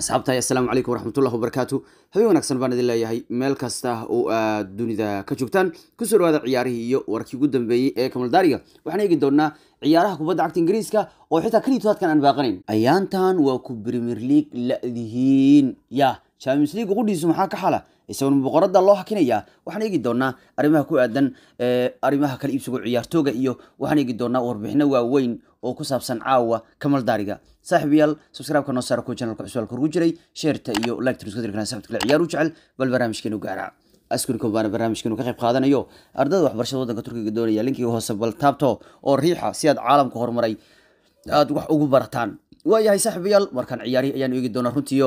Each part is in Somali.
asxaabtahay assalaamu calaykum waraxmatullahi wabarakaatu habeen wanaagsan baan idin leeyahay meel kasta oo aad dunida ka joogtaan kusoo dhawaada ciyaarihii iyo warkii ugu dambeeyey ee kamaldaariga waxaan eegi doonaa ciyaaraha kubadda cagta ingiriiska oo xitaa keliya todobaadkan aan baaqanayn ayaantan waa ku premier league ladihiin ya champions league qudhiisu maxaa ka xala isagoon boqorada loo hakinayaa waxaan eegi doonaa arrimaha ku aadan arrimaha kala iibsigo ciyaartooga iyo waxaan eegi doonaa warbixino waaweyn oo ku saabsan caawa kamaldaariga saaxiibayaal subscribe-ka noo saara kuwa channelka cusub halka ugu jiray sheerta iyo like isku dirkana saxibta kale ciyaar u jecel bal barnaamijkeenu gaara askurika baana barnaamijkeenu ka qayb qaadanayo ardada waxbarashada waddanka turkiga doonaya linkiga hoose bal taabto oo riixa si aad caalamka horumaray aad wax ugu barataan waayahay saaxiibayaal markaan ciyaarihi ayaan eegi doonaa runtiio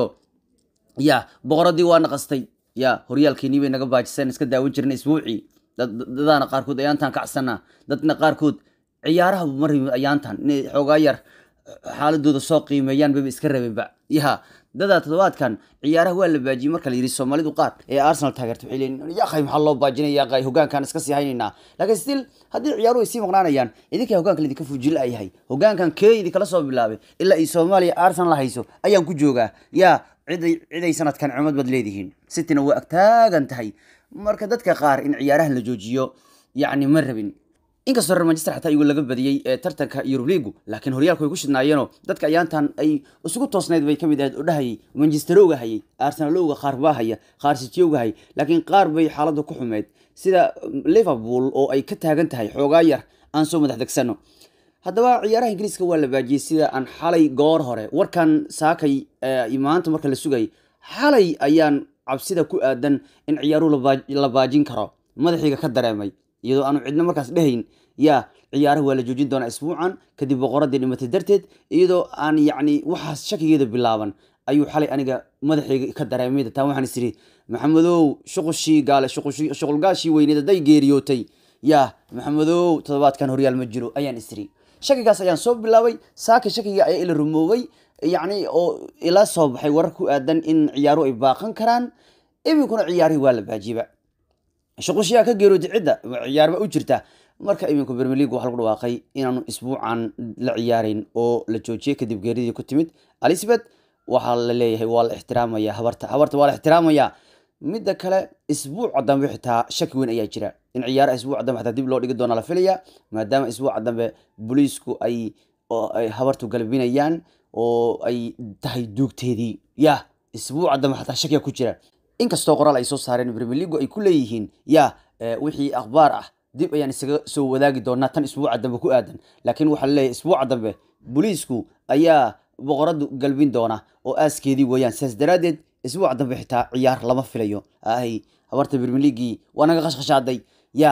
ya boqoradii waa naqastay ya horyaalkeenii bay naga baajiseen iska daawan jirna isbuucii dadaana qaarkood ayaantan kacsana dadna qaarkood ciyaaraha ma rabin ayaantan inay xoogaa yar xaaladooda soo qiimeeyaan bayba iska rabeenba ya dadaa toddobaadkan ciyaaraha waa la baajiyey marka la yidhi soomaalidu qaar ee arsenal taageerta waxay leeyihin yaqay maxaa loo baajinaya yaqay hogaankan iska sii haynaynaa laakiin still haddii ciyaaruhu ay sii maqnaanayaan idinkaa hogaanka laidinka fujila yahay hogaankan kee idinkala soo bilaabay ilaa ay soomaaliya arsenal la hayso ayaan ku joogaa yaa ciday ciday sanadkan cimad baad leedihiin cityna waa agtaagan tahay marka dadka qaar in ciyaarahan la joojiyo yacni ma rabin inkastoo reer manchester xataa igu laga badiyey ee tartanka yurub liigu laakiin horyaalku way ku shidnaayeenoo dadka ayaantan ay isugu toosnayd bay kamid ahayd oo dhahayay manchesterowga hayay arsenalowga qaar baa haya qaar sitiyowga hayay laakiin qaar bay xaaladda ku xumeyd sida liverpool oo ay ka taagan tahay xoogaa yar aan soo madax degsano haddaba ciyaaraha ingiriiska waa la baajiyey sida aan xalay goor hore warkan saakay maanta marka la sugay xalay ayaan cabsida ku aadan in ciyaaruhu la baajin karo madaxiiga ka dareemay iyadoo aanu cidno markaas dhehayn yaa ciyaaraha waa la joojin doonaa isbuucan kadib boqoradii dhimatay darteed iyadoo aan yacni waxaas shakigeeda bilaaban ayuu xalay aniga madaxayga ka dareemay taa waxaan isiri maxamedow shuqushii gaale shuqulgaashii weyneed hadday geeriyootay yaa maxamedow toddobaadkan horyaal ma jiro ayaan isiri shakigaas ayaan soo bilaabay saaka shakiga ayaa ila rumoobay yacni oo ila soo baxay warar ku aadan in ciyaaruhu ay baaqan karaan iminkuna ciyaarihii waa la baajiba shuqushiyaa ka geerootay cidda ciyaarba u jirta marka iminku premier league waxaa lagu dhawaaqay inaanu isbuucan la ciyaarayn oo la joojiyey kadib geeridii ku timid elizabeth waxaa la leeyahay waa la ixtiraamaya habarta habarta waa la ixtiraamaya midda kale isbuuca dambe xitaa shaki weyn ayaa jira in ciyaaraha isbuuca dambe xataa dib loo dhigi doona la filaya maadaama isbuuca dambe booliisku ay ay habartu galbinayaan oo ay tahay duugteedii ya isbuuca dambe xataa shakiya ku jira inkastoo qoraal ay soo saareen premier leagu ay ku leeyihiin ya wixii akhbaar ah dib ayaan isaga soo wadaagi doonaa tan isbuuca dambe ku aadan laakiin waxaa laleeyahay isbuuca dambe booliisku ayaa boqoradu galbin doona oo aaskeedii weeyaan sidaas daraaddeed isbuuca dambe xitaa ciyaar lama filayo ahay habarta premier leagii waa naga qashqashaaday ya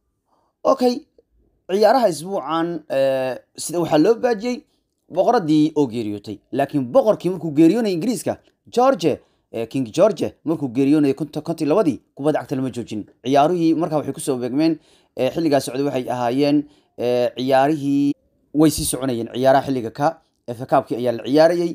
okay ciyaaraha isbuucan sida waxaa loo baajiyey boqoradii oo geeriyootay laakiin boqorkii markuu geeriyoonaya ingiriiska george king george markuu geeriyoonayay konti labadii kubadda cagta lama joojin ciyaaruhii markaa waxay kusoo beegmeen xilligaa socday waxay ahaayeen ciyaarihii way sii soconayeen ciyaaraha xilliga ka efakaabkii ayaa la ciyaarayey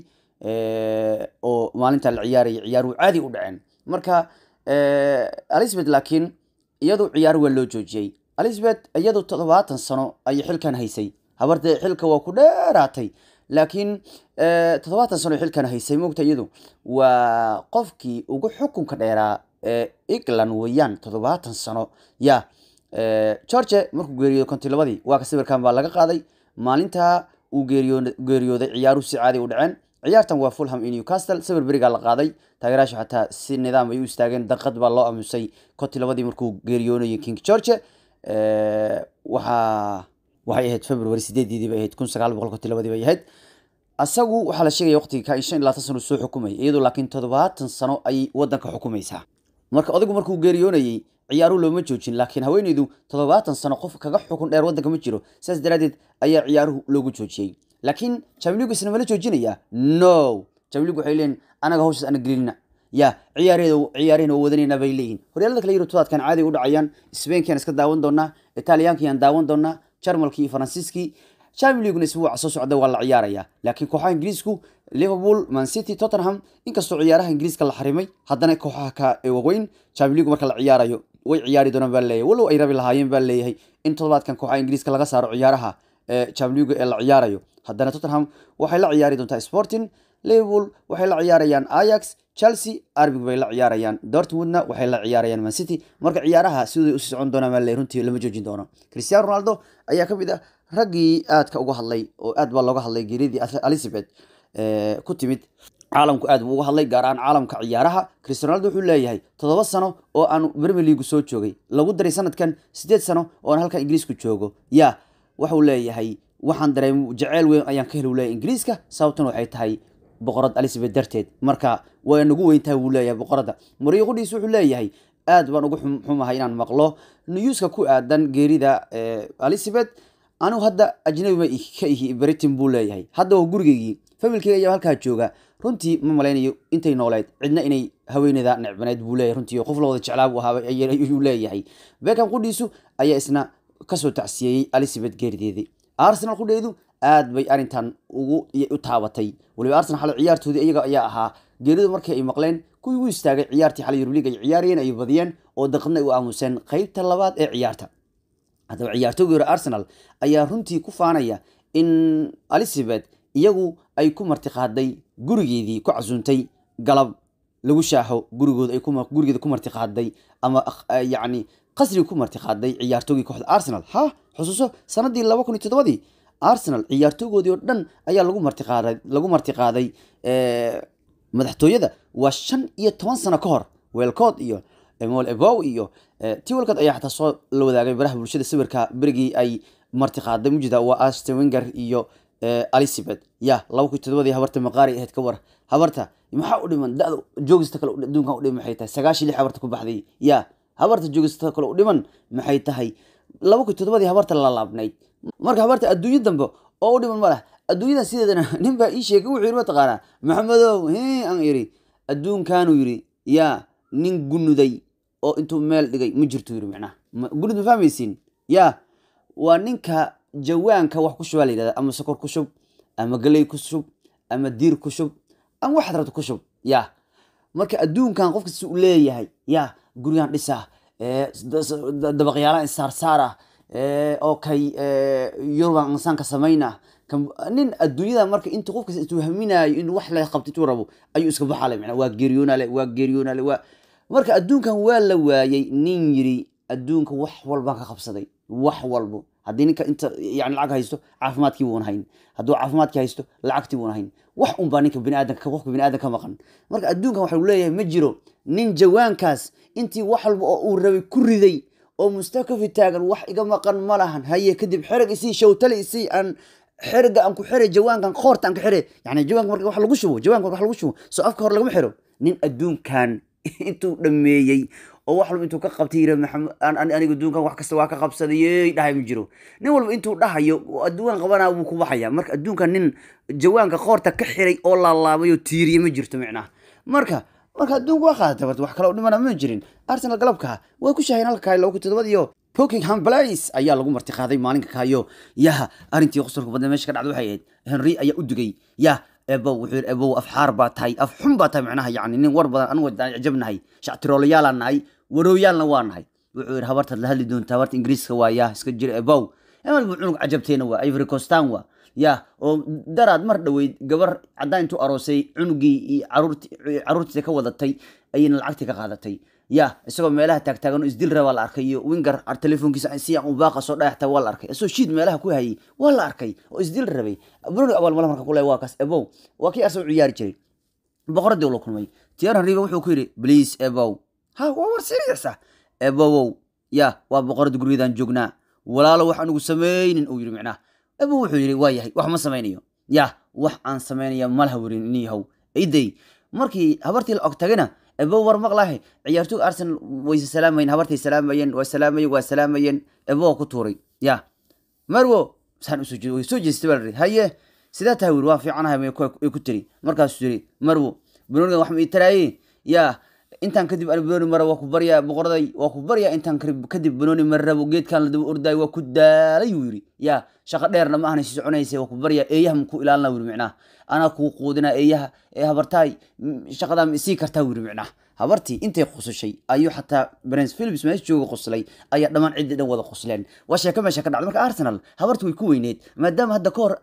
oo maalinta la ciyaarayay ciyaaruhu caadi u dhaceen marka elizabeth laakiin iyadu ciyaar waa loo joojiyey elizabeth iyadu toddobaatan sano ayay xilkan haysay habarta xilka waa ku dheeraatay laakiin toddobaatan sano xilkan haysay moogta iyadu waa qofkii ugu xukunka dheeraa ee england weeyaan toddobaatan sano ya george markuu geeriyooday konti labadii waa ka sawirkan baa laga qaaday maalinta uu geeriyooday ciyaaruhu si caadi u dhaceen ciyaartan waa fulham iyo newcastle sawir berigaa la qaaday taageeraasha xataa si nidaam ay u istaageen daqad baa loo aamusay konti labadii markuu geeriyoonayay king george waxaa waxay ahayd february sideediidii bay ahayd kun sagaal boqol konti labadii bay ahayd asagu waxaa la sheegaya waqtiga ka in shan iyo labaatan sano soo xukumaya iyadoo laakiin toddobaatan sano ayay waddanka xukumaysaa marka odaygu markuu geeriyoonayey ciyaaruhu looma joojin laakiin haweeneydu toddobaatan sano qof kaga xukun dheer waddanka ma jiro sidaas daraaddeed ayaa ciyaaruhu loogu joojiyey laakiin jamligu isna mala joojinaya no jamligu waxay leeyihin anaga hawshaas ana gelinina ya ciyaareeda ciyaarehna waa wadanayna bay leeyihin horyaalada kale yiro todobaadkan caadi u dhacayaan spainkian iska daawan doonaa italiyaankian daawan doonaa jarmalkii iyo faransiiskii champions league isbuuca soo socda waa la ciyaaraya laakiin kooxaha ingiriisku liverpool man city tottenham inkastoo ciyaaraha ingiriiska la xarimay haddana kooxaha ka waaweyn champions league marka la ciyaarayo way ciyaari doonaan baa leeyahay walow ay rabi lahaayeen baa leeyahay in toddobaadkan kooxaha ingiriiska laga saaro ciyaaraha champions league ee la ciyaarayo haddana tottenham waxay la ciyaari doontaa sporting liverpool waxay la ciyaarayaan ayax chelsea arbig bay la ciyaarayaan dortmundna waxay la ciyaarayaan man city marka ciyaaraha sidii usii socon doonaa maale runtii lama joojin doono cristiano ronaldo ayaa ka mid ah raggii aadka uga hadlay oo aad baa looga hadlay geeridii elizabeth ku timid caalamku aad buu uga hadlay gaar ahaan caalamka ciyaaraha cristiano ronaldo wuxuu leeyahay toddoba sano oo aan premier league soo joogay lagu daray sanadkan sideed sano oo aan halkan ingiriisku joogo ya waxuu leeyahay waxaan dareem jaceyl weyn ayaan ka heli leeyahay ingiriiska sababtan waxay tahay boqorad elizabeth darteed marka way nagu weyntahay wuu leeyahay boqoradda mariyo qudhiis wuxuu leeyahay aad baan ugu xumahay inaan maqlo newska ku aadan geerida elizabeth anigu hadda ajnabi ma ka ihi britain buu leeyahay hadda waa gurigeygii familkeyga ayaa halkaa jooga runtii ma malaynayo intay nooleed cidna inay haweeneyda necbaneyd buu leeyahay runtii qof la wada jeclaa buu ahaa ayuu leeyahay beckham qudhiisu ayaa isna kasoo tacsiyeeyey elizabeth geerideedii arsenal qudheedu aad bay arrintan ugu u taabatay waliba arsenal xalay ciyaartoodii iyaga ayaa ahaa geeridu markii ay maqleen kuwii u istaagay ciyaartii xalay yurubliga ay ciyaarayeen ay badiyeen oo daqadna ay u aamuseen qeybta labaad ee ciyaarta haddaba ciyaartoogii hore arsenal ayaa runtii ku faanaya in elizabeth iyagu ay ku martiqaaday gurigeedii ku casuuntay galab lagu shaaxo gurigooda ay gurigeeda ku martiqaaday ama yacni qasriga ku martiqaaday ciyaartoogii kooxda arsenal ha xusuuso sanadii laba kun iyo toddobadii arsenal ciyaartoogoodii oo dhan ayaa lagu martiqaaday lagu martiqaaday madaxtooyada waa shan iyo toban sano ka hor weelkood iyo emol ebow iyo tiwalkood ayaa xataa soo la wadaagay baraha bulshada sawirka berigii ay martiqaaday mujida waa aston winger iyo elizabeth ya laba kun iyo toddobadii habarta maqaari ahayd ka war habarta maxaa u dhiman da joogista kale adduunkan udhiman maxay tahay sagaashan lix habarta ku baxday ya habarta joogista kale u dhiman maxay tahay laba kun iyo toddobadii habarta la laabnayd marka habarta adduunyo dambe oo u dhiman ma lah adduunyadan sideedana nin baa ii sheegay wuxuu yidhi mataqaanaa maxamedow he aan yidhi adduunkaanuu yidhi yaa nin gunuday oo intuu meel dhigay ma jirto yidhi macnaha gunud ma fahmaysiin yaa waa ninka jawaanka wax ku shubaa la yidhahda ama sokor ku shub ama galey ku shub ama diir ku shub ama waxaad rabto ku shub yaa marka adduunkan qof kasta u leeyahay yaa gurigaan dhisa dabaqyaalaan saarsaara okay yuruban insaanka samayna nin adduunyada marka intu qofkas intuu haminaayo in wax la qabto intuu rabo ayuu iska baxale mana waa geeriyoonale waa geeriyoonale waa marka adduunkan waa la waayey nin yiri adduunka wax walbaan ka qabsaday wax walbo haddii ninka inta yani lacag haysto caafimaadkii buuna hayn hadduu caafimaadkii haysto lacagtii buuna hayn wax unbaa ninka biniaadanka qofka biniaadan ka maqan marka adduunkan waxa leeyahay ma jiro nin jawaankaas intii wax walba oo uu rabay ku riday oo mustakafi taagan wax iga maqan ma lahan haye kadib xereg isii shawtale isii aan xerega aan ku xire jawaankan qoorta aan ka xire yani jawaanka marka wax lagu shubo jawaanka marka wax lagu shubo soo afka hore lagama xiro nin adduunkan intuu dhameeyey oo wax walba intuu ka qabtay yiri maxamed aniga adduunkan wax kasta waa ka qabsadayey dhahay ma jiro nin walba intuu dhahayo adduunkan qabanaa wuu ku baxaya marka adduunkan nin jawaanka qoorta ka xiray oo laalaabay oo tiiriye ma jirto micnaha marka marka adduunka waa qaadatay barta wax kale oo dhimana ma jirin arsenal galabka way ku shaheen halkaa laba kun todobad iyo Buckingham Palace ayaa lagu martiqaaday maalinka kaayo yaha arrintii qosolka badnaa meesha ka dhacday waxay ahayd Henry ayaa u dugay yah ebo wuxuu yidhi ebo afxaar baa tahay af xun baa tahay macnaha yacni nin war badan anigu waan cajabnahay shactiroolayaal nahay warooyaalna waa nahay wuxuu yidhi habartaad la hadli doontaa habarta ingiriiska waa yah iska jira ebow emal buu cunug cajabteena waa ivory coastan waa ya oo daraad mar dhoweyd gabar caddaan intuu aroosay cunugii iyo caruurtiisa ka wadatay ayayna lacagtii ka qaadatay ya isagoo meelaha taagtaagan oo isdil rabaa la arkay iyo winger telefoonkiisa si aan u baaqa soo dhayaxta waa la arkay isagoo shiid meelaha ku hayay waa la arkay oo isdil rabay bruno abaalmala marka kule waa kaas ebow waa kii arsenal u ciyaari jiray boqoradii ula kulmay tiyaran riba wuxuu ku yidhi please ebow ha waa war serious ah ebowow ya waa boqoradii gurigeedaan joognaa walaalo wax anugu samaynin uu yidhi micnaha ebow wuxuu yidhi waa yahay wax ma samaynayo ya wax aan samaynaya malaha werin iniyahow iday markii habartii la og tagana ebo war maqlahe ciyaartoyga arsenal wayse salaamayeen habartay salaamayeen waa salaamayeen waa salaamayeen ebo ku tuuray ya marwo saan usoo jeed way soo jeestay baa la haye sidaa tahay wir waa fiicanahay may ku tiri markaasuu yiri marwo banonigan wax ma ii taraaye ya intaan kadib ani banoni mara waa ku baryaa boqoraday waa ku baryaa intaan kadib banoni mara rabo geedkan la daba ordaay waa ku daalay uu yiri ya shaqo dheerna ma ahna si soconaysa waa ku baryaa eeyaha ma ku ilaalina wiri micnaha anaa kuu quudinaa eeyaha ee habartaay shaqadaa ma isii kartaa wiri micnaha habartii intay qosashay ayuu xataa prince philips meesha jooga qoslay ayaa dhammaan ciddii dhan wada qosleen waa sheeko meesha ka dhacday marka arsenal habartii way ku weyneed maadaama hadda ka hor ay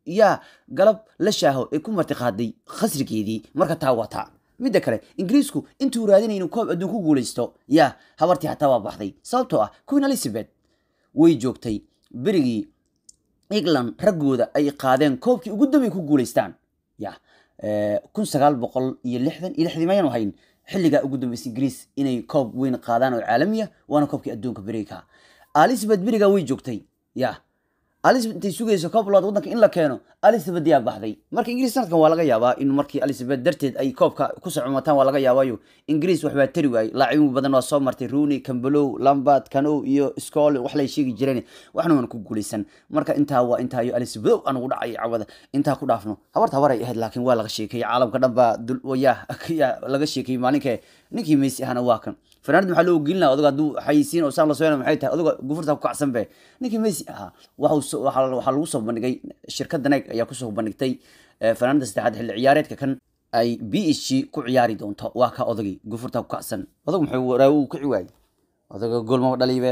yaa galab la shaaho ee ku martiqaaday khasrigeedii marka taa waa taa midda kale ingiriisku intuu raadinay inuu koob adduun ku guulaysto yaa habartii xataa waa baxday sababtoo ah queen elizabeth way joogtay berigii england raggooda ay qaadeen koobkii ugu dambay ku guulaystaan ya kun sagaal boqol iyo lixdan iyo lixdii mayanu hayn xilligaa ugu dambeysay ingiriis inay koob weyn qaadaan oo caalamiya waana koobkii adduunka beriga elizabeth berigaa way joogtay ya elizabeth intay sugayso koob labaad waddanka in la keeno elizabeth yaa baxday marka ingiriis sanadkan waa laga yaabaa in markii elizabeth darteed ay koobka ku socomataan waa laga yaabaayo ingiriis waxbaa tari waayey laacibin badan waa soo martay rooney cambelow lambard canow iyo scole wax lay sheegi jireen waxna waan ku guulaysan marka intaa waa intaa iyo elizabeth aan ugu dhacay cawada intaa ku dhaafno habarta habaray ahayd laakiin waa laga sheekayey caalamka dhan baa yaa yaa laga sheekayey maalinka ninkii messi ahana waa kan fanaanad maxaa loo gelin laha odaga hadduu xayisiin oo saan la soo maxay tahay odaga gufurta ku kacsan be ninkii messi ahaa waxaa waxaa lagu soo bandhigay shirkadda neg ayaa kusoo bandhigtay fanaanada saddexaad xilli ciyaareedka kan ay b h g ku ciyaari doonto waa ka odagii gufurta ku kacsan odag muxuu waraawo uu kici waayey odaga gool maba dhaliibe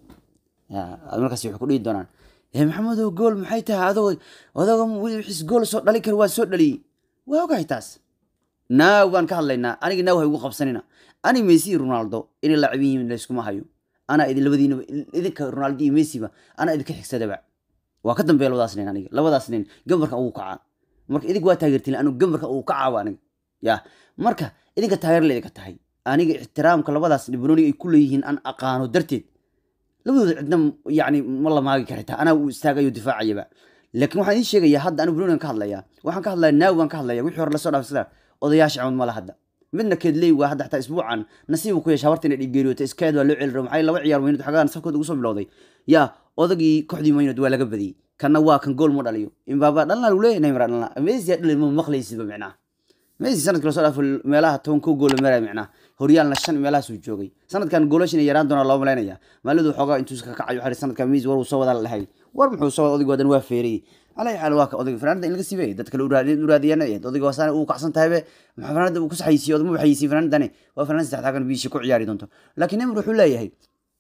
markaas waxay ku dhihi doonaan maxamedow gool maxay tahay adoo odaga wixis gool soo dhali kara waa soo dhaliyey waa ogahay taas naaw baan ka hadlaynaa aniga naaw hay ugu qabsanina ani messi iyo ronaldo inay laacibin yihiin layskuma hayo anaa idin labadiinaba idinka ronaldo iyo messiba anaa idinka xigsadaba waa ka dambeeya labadaas nin aniga labadaas nin gambarka ugu kacaa marka idinka waa taageertiin anigu gambarka ugu kacaaba aniga ya marka idinka taageer la idinka tahay aniga ixtiraamka labadaas dhibrooni ay ku leeyihiin aan aqaano darteed labadooda cidna yani ma la maagi karta anaa uu istaagayo difaacayaba laakiin waxaan idiin sheegayaa hadda anigu bronigan ka hadlayaa waxaan ka hadlaya naawi baan ka hadlaya wixii hore lasoo dhaafay sida odayaasha camad mala hadda midna keedley waa hadda xataa isbuucan nasiibu ku yeesha habarta inay dhigeeriyoto iskeed waa loo celi rabo maxay laba ciyaar weynad xagaan safkooda ugu soo bilowday yaa odagii kooxdii maynad waa laga badiyey kanna waa kan gool mu dhaliyo imbaaba dhalna lagu leeyahay neymar dhalna messi yaa dhalin ma maqlaysidba micnaha messi sanadkii lasoo dhaafo meelaha toban koo gool maraya micnaha horyaalna shan meelahaasuu joogay sanadkan goolashin yaraan doonaa loo malaynaya maalidu xoogaa intuu ka kacayo xari sanadkan messi war uu soo wadaa la dhahay war muxuu soo wada odaygu wadan waa feeriyey على حال واك أودي فرندا إن لقسي دتك لو رادي لو رادي أنا يد أودي واسان أو كحسن تهبه ما فرندا وكس حيسي أودي مو حيسي فرندا نه وفرندا تحت كان بيشي كوع ياري دونتو لكن نمر حلا يهي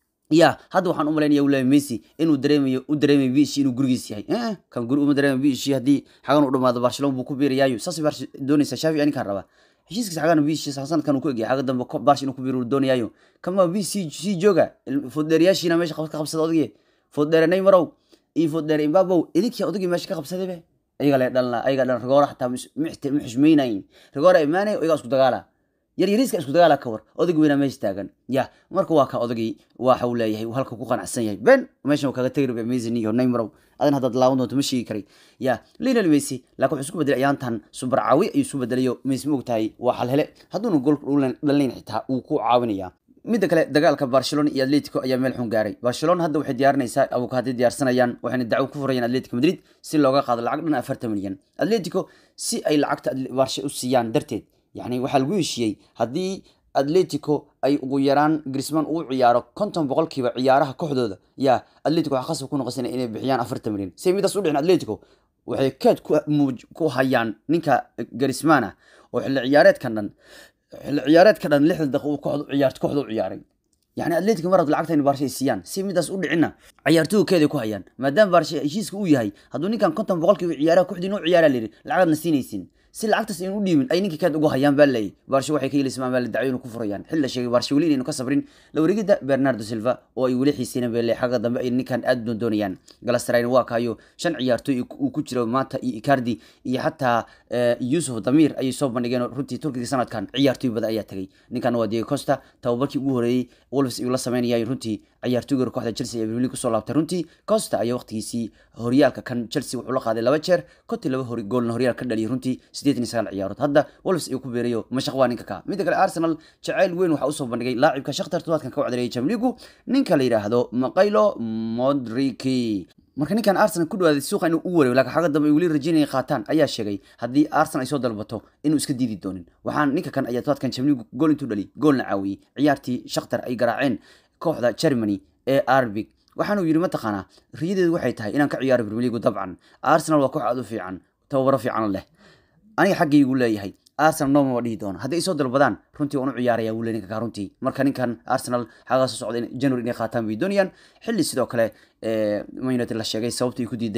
يا هذا وحن أمرين يولا ميسي إنه دريمي ودريمي بيشي إنه جرجس يهي إيه كان جرو دريمي بيشي هدي حاجة نقول ما برشلونة بوكو بير يايو ساسي برش دوني سشافي يعني كهربا heshiiskiisa xagaan biishi sanad kan uu ku egyahay xaga dambe barsh inuu ku biiro doonayaayo kama bi sii sii jooga foddeerayaashiina meesha ka qabsada odagii foddeere neymarow iyo foddeere imbabow idinkii odagii meesha ka qabsaday be ayaga le dhalna ayaga dhan rigoora xataa ma xushmaynayin rigoora imaanay iyagaa isku dagaala yar yariiska isku dagaala ka war odagi weynaa meesha taagan ya marka waa ka odagii waxa uu leeyahay halka ku qanacsan yahay ben meeshan kaga tegi rabe mason iyo neymarow adan haddaad laaban doonto ma sheegi karay ya lionel messi laakiin wuxuu isku bedelay ayaantan super caawi ayuu isu bedelayo messi ma ogtahay waa xal hele hadduuna gool dhalinayn xitaa wuu ku caawinaya midda kale dagaalka barcelona iyo atletico ayaa meel xun gaaray barcelona hadda waxay diyaarinaysaa abukaadi diyaarsanayaan waxayna dacwo ku furayaan atletico madrid si looga qaado lacag dhan afartan milyan atletico si ay lacagta barshe u siiyaan darteed yani waxaa lagu heshiiyey haddii atletico ay ugu yaraan grisman uu ciyaaro konton boqolkiiba ciyaaraha kooxdooda yaa atletico waxaa khasab ku noqosana inay bixiyaan afartan milyan si midaas u dhicin atletico waxay keed ku hayaan ninka grismana oo xilli ciyaareedkan dhan xilli ciyaareedka dhan lixdan daqiiq uu kooxda ciyaarto kooxda u ciyaaray يعني أتلتيكو مرة لعقتها إن بارشا يسيان سي ميداس أودي عنا عيارتوه كذا كوهيان ما دام بارشا هشيسك أو يهي هادوني كان كنتم بقولك عيارة كوحدي نوع عيارة ليري لعقد نسينيسين si lacagtaas inuu dhiibin ay ninkii kaad ugu hayaan baa leeyay baarsho waxay ka yeelismaan baa la dacyo inuu ku furayaan xilla sheegay baarsho weli inaynu ka sabrin la wareegida bernardo silva oo ay weli xiisayna baa leeyay xagga dambe ay ninkan aad doon doonayaan galastrayna waa kaayo shan ciyaartooy uu ku jiro maanta iyo icardi iyo xataa yusuf damir ayay soo bandhigeen runtii turkiga sanadkan ciyaartooy badan ayaa tagay ninkan waa diego costa tababarkii ugu horeeyey wolves ayuu la sameynayay runtii ciyaartooyga kooxda chelsea ee premier kusoo laabtay runtii costa ayaa waqtigiisii horyaalka kan chelsea wuxuu la qaaday laba jeer kontii laba hor goolna horyaal ka dhaliyay runtii sideetan iyo sagaal ciyaarood hadda wolves ayuu ku beerayo mashaq waa ninka ka midda kale arsenal jacayl weyn waxaa usoo bandhigay laacibka shakhtar todobaadkan ka wacdareeyay jamligu ninka la yidhaahdo maqaylo modriki marka ninkan arsenal ku dhawaaday suuqa inuu u wareego laakiin xagga dambe ay weli rajaynaya qaataan ayaa sheegay haddii arsenal ay soo dalbato inuu iska diidi doonin waxaan ninka kan ayaa todobaadkan jamligu gool intuu dhali goolna caawiyey ciyaartii shakhtar ay garaaceen kooxda germany ee arbig waxaanu yidhi mataqaanaa riyadeedu waxay tahay inaan ka ciyaaro premier league dabcan arsenal waa koox aad u fiican tababaro fiican leh aniga xaggaygu leeyahay arsenal nooma waa dhihi doona hadday soo dalbadaan runtii waan u ciyaaraya wuu le ninka kaa runtii marka ninkan arsenal xagaa soo socda january inay qaataan bay doonayaan xilli sidoo kale man united la sheegay sababta ay ku diiday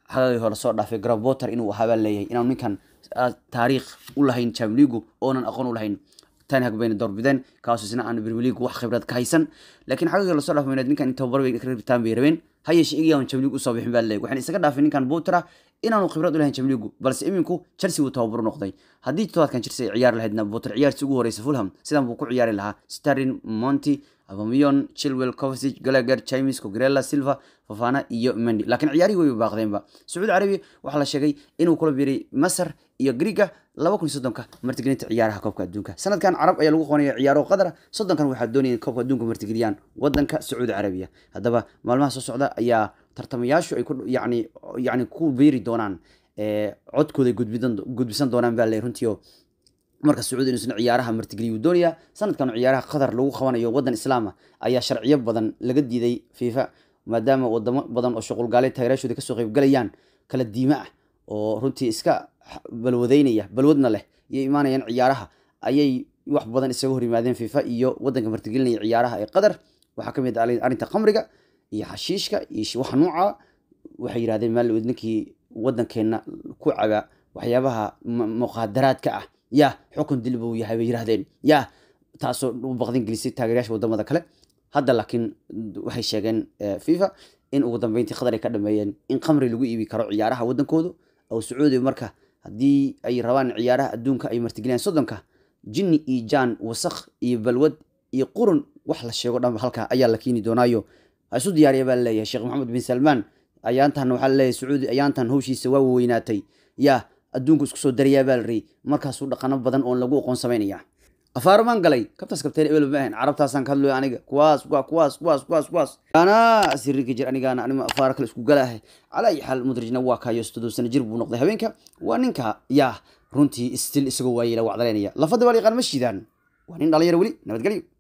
xagagii hore soo dhaafay gravoter inuu ahaa baa leeyahay inaanu ninkan taariikh u lahayn chamligu oonan aqoon u lahayn tanhag bayna doorbideen kaasoo isna aan premier league wax khibrad ka haysan laakiin xagagii lasoo dhaafay mayneed ninkan in tababar bay ka ribitaan bay rabeen ha yeeshee iyagaan chamligu usoo bixin baa leeyahay waxaan isaga dhaafay ninkan butra inaanu khibrad u lahayn chamligu balse iminku chelsea wuu tababar noqday haddii todobaadkan chelsea ay ciyaari lahaydna butra ciyaartii ugu horeysa fulham sidan buu ku ciyaari lahaa starlin monty abamiyon chilwell covasic gallagher chimis cogrella silva fafana iyo mendi laakiin ciyaarihii way baaqdeenba sacuudi carabiya waxaa la sheegay inuu kula biiray masar iyo griga laba kun iyo soddonka martigelinta ciyaaraha koobka adduunka sanadkan carab ayaa lagu qabanaya ciyaaro qadara soddonkan waxaa doonaya koobka adduunka martigeliyaan wadanka sacuudi carabiya haddaba maalmaha soo socda ayaa tartamayaashu ay ku yani yani ku biiri doonaan codkooda gudbisan doonaan baa le runtii oo marka sacuudi inuu isna ciyaaraha martigeliyuu doonayaa sanadkan ciyaaraha qatar lagu qabanayo wadan islaama ayaa sharciyo badan laga diiday fifa maadaama wadamo badan oo shuqulgaale taageeraashooda kasoo qeybgalayaan kala diime ah oo runtii iska balwadeynaya balwadna leh iyo imaanayaan ciyaaraha ayay wax badan isaga hor yimaadeen fifa iyo wadanka martigelinaya ciyaaraha ee qatar waxaa kamid ah arrinta khamriga iyo xashiishka iyo waxa nuuca waxay yidhahdeen maalwed ninkii wadankeena ku caba waxyaabaha muqaadaraadka ah ya xukun dil buu yahay bay yidhahdeen ya taasoo u baqdin gelisay taageerayaasha wadamada kale hadda laakiin waxay sheegeen fifa in ugu dambeyntii qatar ay ka dhameeyeen in khamri lagu iibi karo ciyaaraha wadankooda oo sacuudiya marka haddii ay rabaan ciyaaraha adduunka ay martigeliyaan soddonka jinni iyo jaan wasakh iyo balwad iyo qurun wax la sheego dhanba halkaa ayaa la keeni doonaayo ha isu diyaariya baa laleeyahay sheekh maxamed bin salmaan ayaantan waxaa laleeyahay sacuudi ayaantan hawshiisa waa weynaatay yaa adduunku isku soo darayaa baa la riyay markaasuu dhaqano badan oon lagu aqoon samaynaya afaarmaan galay kabtaas kabteen ebel ma ahan carabtaasaan ka hadlooy aniga kuwaas waa kuwaas kuwaas kuwaas kuwaas anaa sirrinka jir anigaana anima afaara kale isku galaahay calaa ayi xaal mudrijna waa kaayo soddon sano jir buu noqday habeenka waa ninka yaa runtii stil isagoo waayey la wacdaleynaya lafada baa la yaqaan ma shiidaan waa nin dhalinyaro weli nabadgelyo